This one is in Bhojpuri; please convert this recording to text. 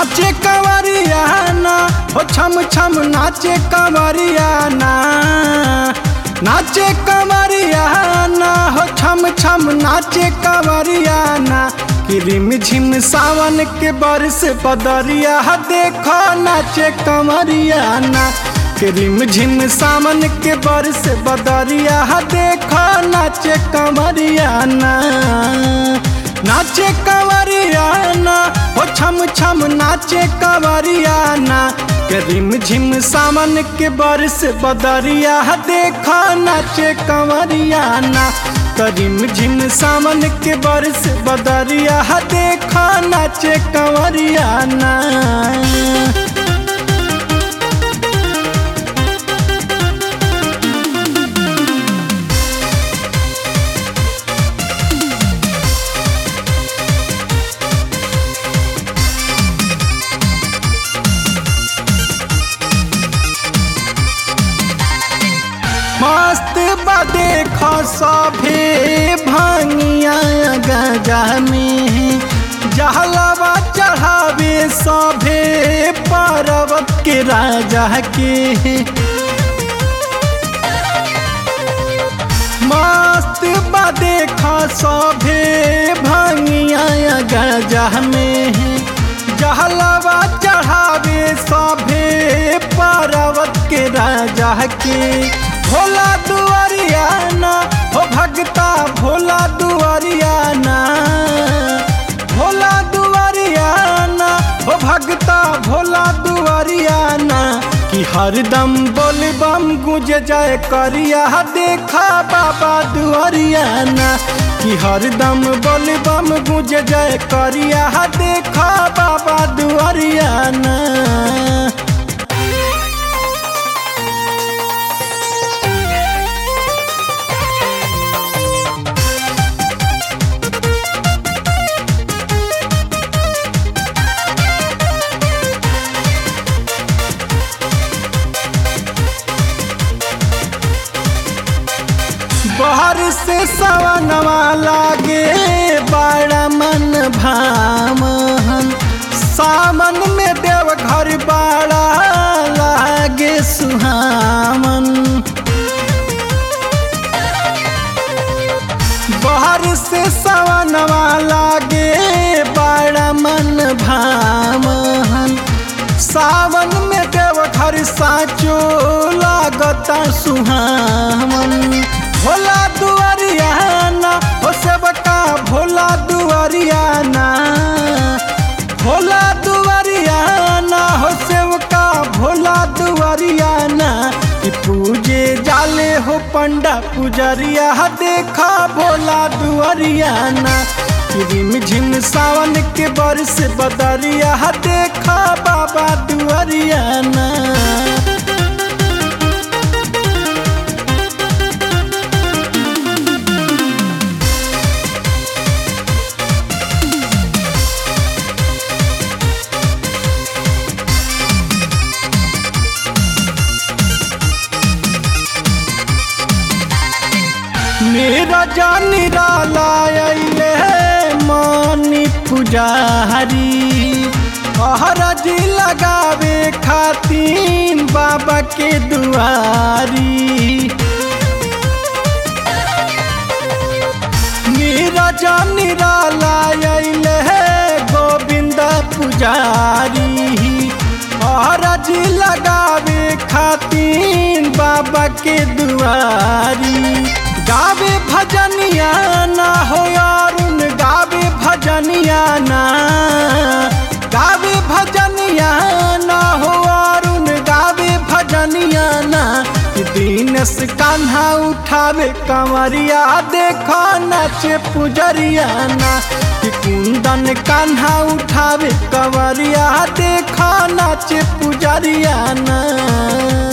नाचे कंवरिया ना हो छम छम नाचे कंवरिया ना नाचे कंवरिया ना हो छम छम नाचे कंवरिया ना कि रिम झिम सावन के बरस बदरिया देखो नाचे कंवरिया ना कि रिम झिम सावन के बरस बदरिया देखो नाचे कंवरिया ना नाचे कंवरिया ना हो छम छम नाचे कंवरिया ना करीम झिम सामन के बरस बदरिया देखा नाचे कंवरिया ना करीम झिम सामन के बरस बदरिया देखा नाचे कंवरिया ना मस्त बदे खसभे भांगिया गजा में जहलवा चढ़ावे सभे पर्वत के राजा के मस्त बदे खसभे भांगिया गजा में जहलवा चढ़ावे सभे पर्वत के राजा के भोला दुआरिया ना हो भगता भोला दुआरिया ना भोला दुआरिया ना हो भगता भोला दुआरिया ना कि हरदम बोल बम गुज जाए करिया देखा बाबा दुआरिया ना कि हरदम बोल बम गुज जाए करिया देखा बाबा दुआरिया ना बहर से सवनवा लागे बड़ा मन भामन सामन में देव घर बड़ा लागे सुहामन बहर से सवनवा लागे बड़ा मन भामन सावन में देव घर साचो लागता सुहामन भोला दुआरिया ना हो सेवका भोला दुआरिया ना भोला दुआरिया ना हो सेवका भोला दुआरिया ना कि पूजे जाले हो पंडा पुजरिया देखा भोला दुआरिया ना रिम झिम सावन के बरस बदरिया देखा बाबा दुआरिया ना मेरा जानी रालायले मानी पुजारी हरजी लगावे खातीन बाबा के दुआरी मेरा जानी रालायले गोविंद पुजारी हरजी लगावे खातीन बाबा के दुआरी गावे भजनिया ना हो अरुण गावे भजनिया ना गावे भजनिया ना हो अरुण गावे भजनिया ना दीनस कान्हा उठावे कंवरिया देखो नाचे पुजरिया ना कि कुंदन कान्हा उठावे कंवरिया देखो नाचे पुजरिया ना